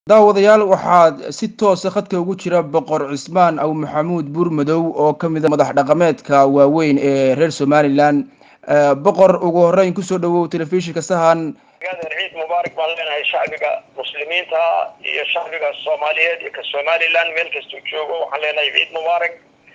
daawadayaal waxaad si toosa khadka ugu jira boqor cismaan aw maxamuud buurmadow oo ka mid a madax dhaqameedka waaweyn ee reer somalilan boqor ugu horeyn kusoo dhawow telefishinka sahan gaadar ciid mubaarak baan leenahay shacbiga muslimiinta iyo shacbiga soomaaliyeed iyo ka somaliland meel kastuu joogo waxaan leenahay ciid mubaarak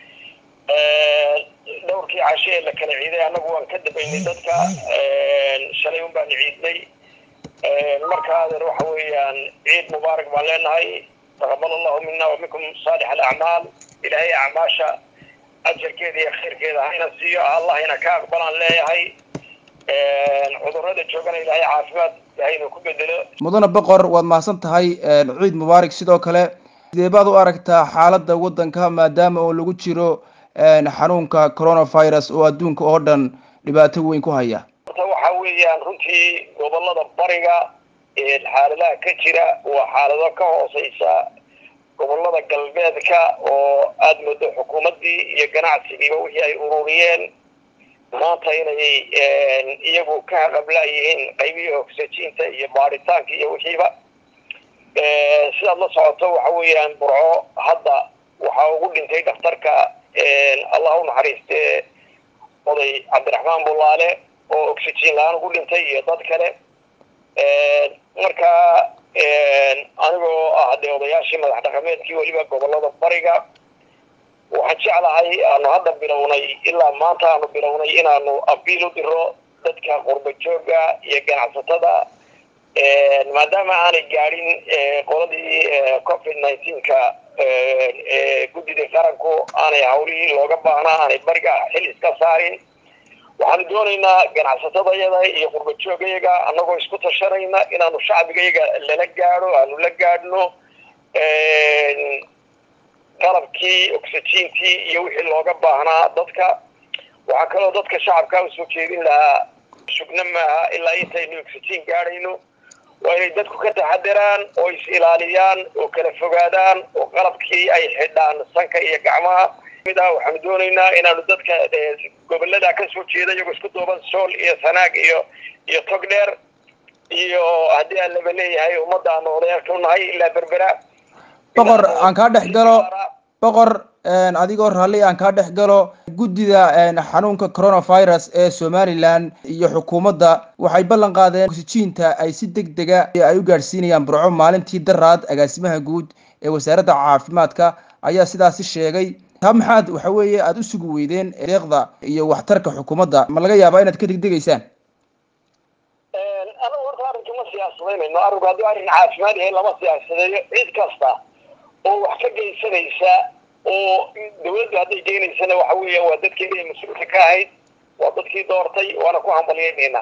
dhowrkii cashe ee la kala ciiday annagu waan ka dambaynay dadka shalay un baan ciidnay marka adeer waxa weeyaan ciid mubaarak baan leenahay taqabal allahu mina wa minkum saalix alacmaal ilaahay acmaasha ajarkeeda iyo khayrkeeda hayna siiyo allah ina ka aqbalaan leeyahay cudurada joogana ilaahay caafimaad hayna ku bedelo mudane boqor waad mahadsan tahay ciid mubaarak sidoo kale sidee baad u aragtaa xaaladda waddanka maadaama oo lagu jiro xanuunka coronavirus oo adduunka oo dhan dhibaato weyn ku haya horta waxa weeyaan runtii gobolada bariga xaaladaha ka jira waa xaalado ka hooseysa gobolada galbeedka oo aada moodo xukuumaddii iyo ganacsigiiba wixii ay ururiyeen maanta inay iyagu ka haqablaayihiin qaybihii oxygiinta iyo baaritaanka iyo wixiiba sidaad la socoto waxa weeyaan burco hadda waxaa ugu dhintay dhakhtarka allah u naxariiste oday cabdiraxmaan bulaale oo oxygen la-aan ugu dhintay iyo dad kale marka anigoo ah dee odayaashii madax dhaqameedkii weliba gobolada bariga waxaan jeclahay aanu hadda bilownay ilaa maanta aanu bilownay inaanu abiil u diro dadka qurba jooga iyo ganacsatada maadaama aanay gaadhin qoladii covid nineteenka guddidii qaranku aanay hawlihii looga baahnaa aanay bariga xil iska saarin waxaanu doonaynaa ganacsatadayada iyo qurba joogayaga annagoo isku tashanayna inaanu shacbigayaga lala gaadho aanu la gaadhno qalabkii oxygiintii iyo wixii looga baahnaa dadka waxaa kaloo dadka shacabka usoo jeedin lahaa sugna maaha ilaa intaynu oxygen gaadhayno waa inay dadku ka taxadiraan oo is ilaaliyaan oo kala fogaadaan oo qalabkii ay xidhaan sanka iyo gacmaha mid ah waxaanu doonaynaa inaanu dadka gobolada kasoo jeeda iyagoo isku duuban sool iyo sanaag iyo iyo tog dheer iyo haddii aan laba leeyahay ummadda aanu odayaalka unahay ilaa berbera boqor aan kaa dhex galo boqor adigoo raalli aan kaa dhex galo guddida xanuunka coronavirus ee somalilan iyo xukuumadda waxay ballan qaadeen oxygiinta ay si deg dega ay u gaadhsiinayaan burco maalintii daraad agaasimaha guud ee wasaaradda caafimaadka ayaa sidaasi sheegay taa maxaad waxa weeye aada u sugi weydeen deeqda iyo waxtarka xukuumadda ma laga yaabaa inaad ka degdegaysaan anagu horta arrinka ma siyaasadeynayno arrinku haddii arrin caafimaad yahay lama siyaasadeeyo cid kasta oo wax ka geysanaysa oo dawladdu hadday geynaysana waxa weeya waa dadkeedii ay mas-uulka ka ahayd waa dadkii doortay waana ku hambalyeynayna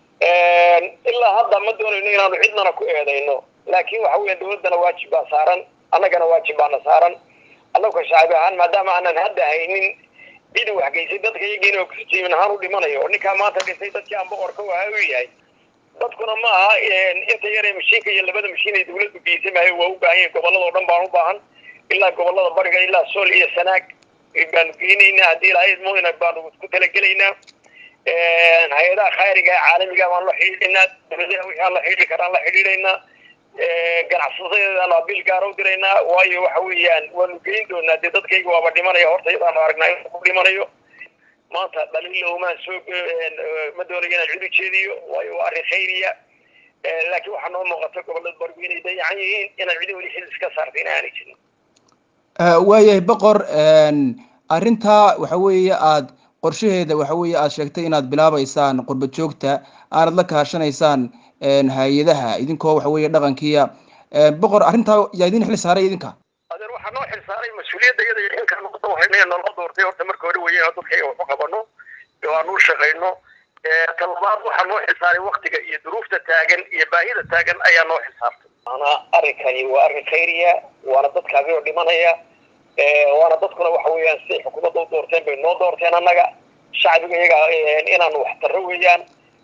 ilaa hadda ma doonayno inaanu cidnana ku eedayno laakin waxa weya dawladdana waajib baa saaran annagana waajib baana saaran annaguka shacbi ahaan maadaama aanan hadda haynin cidi wax geysay dadka iyagiina oxygen ahaan u dhimanayo oo ninkaa maanta dhintay dadkii aan boqorka waha u yahay dadkuna ma aha inta yaree mashiinka iyo labada mashiin ay dawladdu geysay maayo waa u baahan yahin gobolada o dhan baan u baahan ilaa gobolada bariga ilaa sool iyo sanaag baanu geynaynaa haddii ilahaydmoyna baanu ku talagelaynaa hay-adaha khayriga ee caalamiga baan la xidhiidhaynaa dawladaha wixii aan la xidhiidhi karaan la xidhiidhaynaa ganacsatadeedaanu abiil gaara u diraynaa waayo waxa weeyaan waanu geyn doonaa dee dadkayga waaba dhimanaya horta iyadaanu aragnaa inuu ku dhimanayo maanta dhaliilla umaan soo ma doonayo inaan cid u jeediyo waayo waa arrin khayriya laakiin waxaa noo muuqata gobolada barigu inay dayacan yihiin inaan cidi weli xil iska saarta in aanay jirin waayahay boqor arrintaa waxa weeye aada qorshaheeda waxa weeye aada sheegtay inaad bilaabeysaan qurba joogta aanad la kaashanaysaan hay-adaha idinkoo waxa weeye dhaqankiiya boqor arrintaa yaa idin xil saaray idinka adeer waxaa noo xil saaray mas-uuliyadda iyada iyo xilkaa noqota waxayna nala doortay horta marka hore weeye dadkayga waxu qabano oo aan u shaqayno talabaad waxaa noo xil saaray waktiga iyo duruufta taagan iyo baahida taagan ayaa noo xil saartay maana arrinkani waa arrin khayriya waana dadkaagi oo dhimanaya waana dadkuna waxa weeyaan siday xukuumadda u doorteen bay noo doorteen annaga shacbiga iyaga inaanu wax tarro weeyaan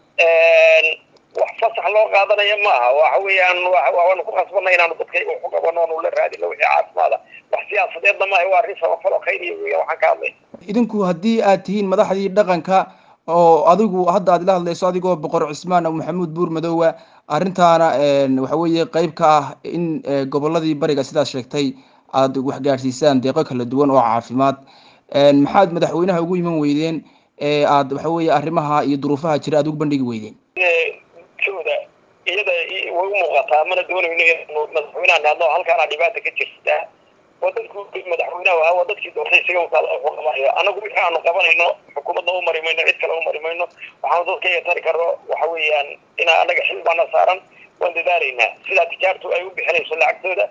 wax fasax loo qaadanaya maaha waxa weeyaan waanu ku khasbanay inaanu dadkayga waxu qabano aanu la raadino wixii caafimaada wax siyaasadeedna maaha waa arrin samafalo khayriya weeyaan waxaan ka hadlay idinku haddii aad tihiin madaxdii dhaqanka oo adigu hadda aad ila hadlayso adigoo boqor cismaan maxamuud buur madoowa arrintaana waxa weeye qeyb ka ah in goboladii bariga sidaas sheegtay aada waxgaadhsiisaan deeqo kala duwan oo caafimaad maxaad madaxweynaha ugu iman weydeen ee aada waxa weeye arrimaha iyo duruufaha jira aada ugu bandhigi weydeen jooda iyada way u muuqataa mana doonayno inanu madaxweynaha naadno halkaana dhibaata ka jirta waa dadku madaxweynaha ahaa waa dadkii doortay isaga qabanayo annagu wixii aanu qabanayno xukuumadna u mari mayno cid kale u mari mayno waxaanu dadka iga tari karno waxa weeyaan inaa annaga xil baana saaran waan dadaalaynaa sidaa tijaartu ay u bixinayso lacagtooda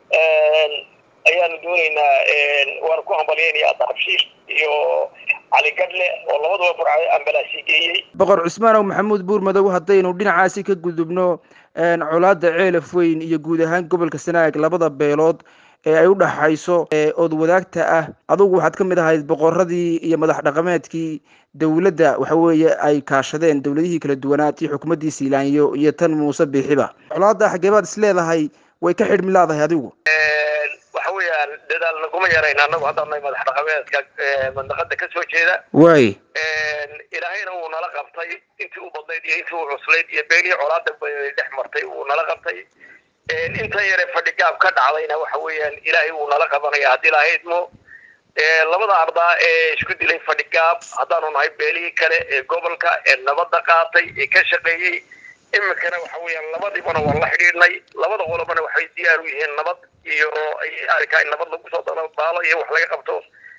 ayaanu doonaynaa waanu ku hambalyeynaya darabshiir iyo cali gadle oo labaduba burcay ambalaasi geeyey boqor cusmaanow maxamuud buur madow haddaynu dhinacaasi ka gudubno colaada ceelaf weyn iyo guud ahaan gobolka sanaag labada beelood ee ay u dhaxayso ood wadaagta ah adugu waxaad ka mid ahayd boqoradii iyo madax dhaqameedkii dowladda waxa weeye ay kaashadeen dowladihii kala duwanaa tii xukuumaddii siilaanyo iyo tan muuse biixiba colaada xageebaad is leedahay way ka xidhmi laadahay adigu waxa weeyaan dadaal naguma yarayn annagu haddaan nahay madax dhaqameedka mandaqada kasoo jeeda way ilaahayna wuu nala qabtay intii u badnayd iyo intii u cuslayd iyo beenihii colaada dhex martay wuu nala qabtay intan yare fadhi gaab ka dhacdayna waxa weeyaan ilaahay wuu nala qabanaya haddii lahaydmo labada ardaa ee isku dilay fadhi gaab haddaanu nahay beelihii kale ee gobolka ee nabadda qaatay ee ka shaqeeyey iminkana waxa weeyaan labadiibana waan la xidhiidhnay labada qolobana waxay diyaar u yihiin nabad iyo arkaa in nabad lagu soo dalabaalo iyo wax laga qabto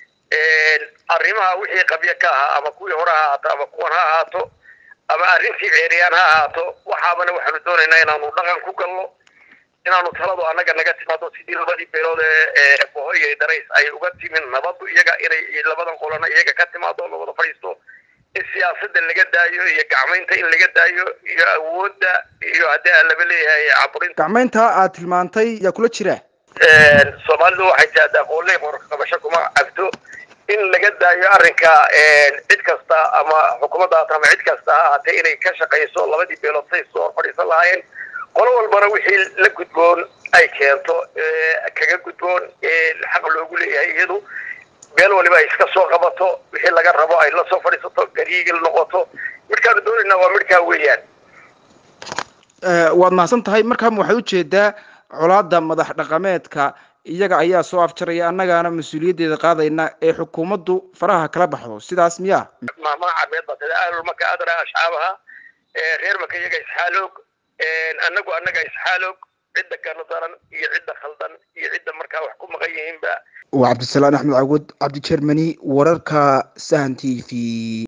arrimaha wixii qabyo ka ahaa ama kuwii hore ha ahaato ama kuwan ha ahaato ama arrintii ceeriyaan ha ahaato waxaabana waxaanu doonaynaa inaanu dhaqan ku galno inaanu taladu annaga naga timaado sidii labadii beelood ee bohoy iyo darays ay uga timin nabadu iyaga inay labadan qolana iyaga ka timaado labada fadhiisto in siyaasada laga daayo iyo gacmaynta in laga daayo iyo awoodda iyo haddii aan laba leeyahay caburinta gacmaynta aad tilmaantay yaa kula jira soomaalidu waxay tiahdaa aqoonley qorqabasho kuma cabto in laga daayo arrinka cid kasta ama xukuumaddaas ama cid kasta ha ahaatee inay ka shaqayso labadii beelood say soo fadhiisan lahaayeen qolo walbana wixii la gudboon ay keento kaga gudboon xaq loogu leeyahay iyadu beel waliba ay iska soo qabato wixii laga rabo ay la soo fadhiisato gariigil noqoto midkaanu doonaynaa waa midkaa weeyaan waad mahadsan tahay markaama waxaad ujeedaa colaada madax dhaqameedka iyaga ayaa soo afjaraya annagaana mas-uuliyaddeeda qaadayna ee xukuumaddu faraha kala baxdo sidaas miya maamaha carbeed baa sida ahlul maka adra ashcaabaha reer maka iyaga isxaaloog annagu annaga isxaaloog cidda kana daran iyo cidda khaldan iyo cidda markaa wax ku maqan yihiinba waa cabdisalaan axmed cawad cabdi jermani wararka sahan t v